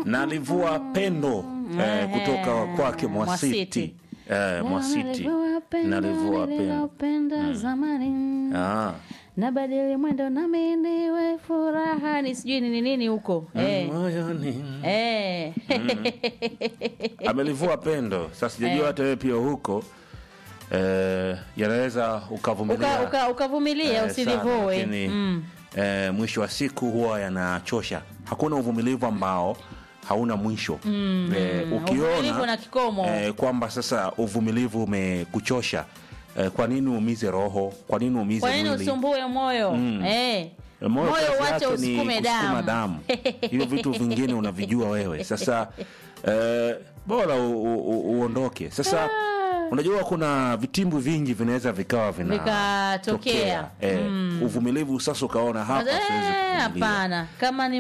nalivua pendo eh, kutoka kwake Mwasiti Mwasiti. eh, Mwasiti nalivua pendo nilivyowapenda zamani ah. nabadili mwendo nami niwe furaha ni sijui nini nini huko eh. moyoni Eh. amelivua pendo sasa sijajua hata wewe pia huko eh, yanaweza ukavumilia Uka- uka- ukavumilia eh, sana, usilivoe lakini, mm. eh, mwisho wa siku huwa yanachosha hakuna uvumilivu ambao hauna mwisho mm. eh, Uvumilivu ukiona na kikomo. eh, kwamba sasa uvumilivu umekuchosha eh, kwa nini uumize roho kwa nini uumize kwa nini mwili usumbue moyo eh. moyo moyo kazi uache yake ni usukume kusukuma damu damu hivyo vitu vingine unavijua wewe sasa eh, bora u, u, u, uondoke sasa unajua kuna vitimbu vingi vinaweza vikawa Vikatokea. vinatokea eh, uvumilivu sasa ukaona hapa siwezi Eh, kuvumilia. hapana kama ni